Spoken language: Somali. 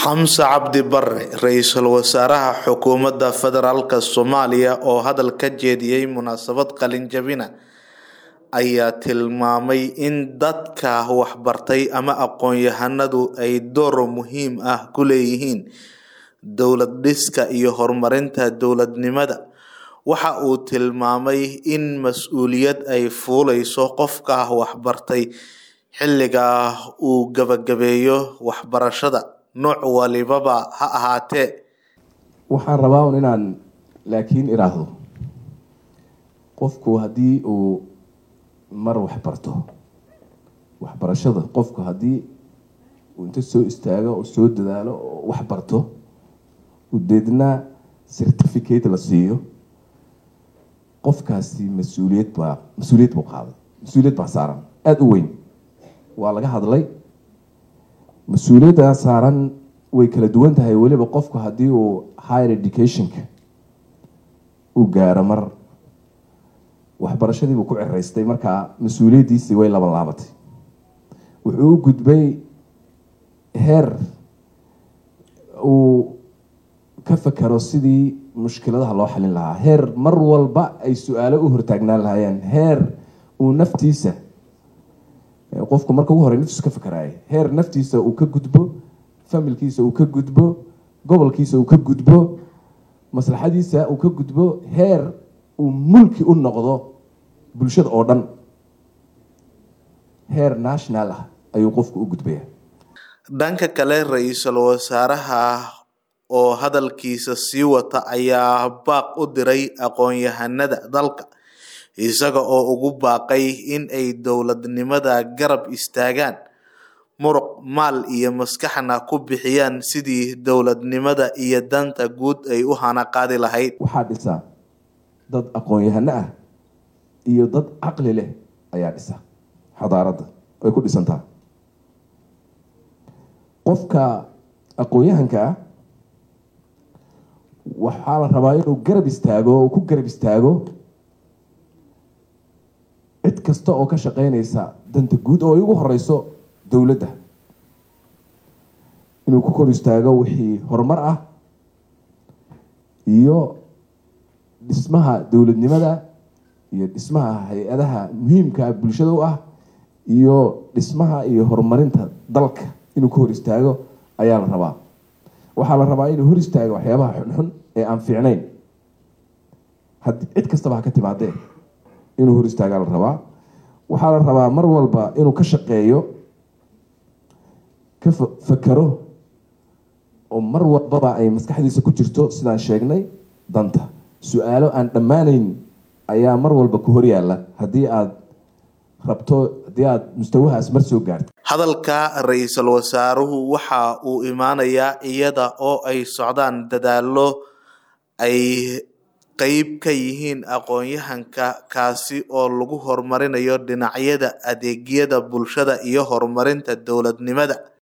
Xamse Cabdi Barre Ra'iisul Wasaaraha Xukuumadda Federaalk Soomaaliya oo hadal ka jeediyay munaasabad qalin jabina ayaa tilmaamay in dadka waxbartay ama aqoon-yahanadu ay door muhiim ah ku leeyihiin dowlad dhiska iyo horumarinta dowladnimada. Waxa uu tilmaamay in mas'uuliyad ay fuuleyso qofka waxbartay xilliga uu gabagabeeyo waxbarashada, nooc walibaba ha ahaatee. waxaan rabaa un inaan laakiin iraahdo qofku haddii uu mar waxbarto waxbarashada qofku haddii uu inta soo istaago oo soo dadaalo oo waxbarto udeedna certificate la siiyo qofkaasi mas-uuliyad baa mas-uuliyad buu qaaday mas-uuliyad baa saaran aada u weyn waa laga hadlay mas-uuliyadda saaran way kala duwan tahay weliba qofku haddii uu higher educationka uu gaaro mar waxbarashadii buu ku ciraystay markaa mas-uuliyaddiisii way laban laabatay wuxuu u gudbay heer uu ka fakero sidii mushkiladaha loo xalin lahaa heer mar walba ay su-aalo u hortaagnaan lahaayeen heer uu naftiisa qofku marka ugu horey naftiisu ka fakeraaya heer naftiisa uu ka gudbo familkiisa uu ka gudbo gobolkiisa uu ka gudbo maslaxadiisa uu ka gudbo heer uu mulki u noqdo bulshada oo dhan heer national ah ayuu qofku u gudbaya dhanka kale ra-iisul wasaaraha oo hadalkiisa sii wata ayaa baaq u diray aqoon-yahanada dalka isaga oo ugu baaqay in ay dowladnimada garab istaagaan muruq maal iyo maskaxna ku bixiyaan sidii dowladnimada iyo danta guud ay u hana qaadi lahayd waxaa dhisa dad aqoon-yahano ah iyo dad caqli leh ayaa dhisa xadaaradda ay ku dhisantaa qofka aqoon-yahanka ah waxaa la rabaa inuu garab istaago oo ku garab istaago cid kasta oo ka shaqeyneysa danta guud oo ay ugu horeyso dowladda inuu ku kor istaago wixii horumar ah iyo dhismaha dowladnimada iyo dhismaha hay-adaha muhiimka bulshada u ah iyo dhismaha iyo horumarinta dalka inuu ka hor istaago ayaa la rabaa waxaa la rabaa inuu hor istaago waxyaabaha xunxun ee aan fiicnayn haddii cid kastaba ha ka timaadee inuu hor istaagaa la rabaa waxaa la rabaa mar walba inuu ka shaqeeyo ka fakero oo mar walbaba ay maskaxdiisa ku jirto sidaan sheegnay danta su-aalo aan dhammaanayn ayaa mar walba ku hor yaalla haddii aada rabto haddii aada mustawahaas mar soo gaarto hadalka ra-iisul wasaaruhu waxa uu imaanayaa iyada oo ay socdaan dadaallo ay qeyb ka yihiin aqoon-yahanka kaasi oo lagu horumarinayo dhinacyada adeegyada bulshada iyo horumarinta dowladnimada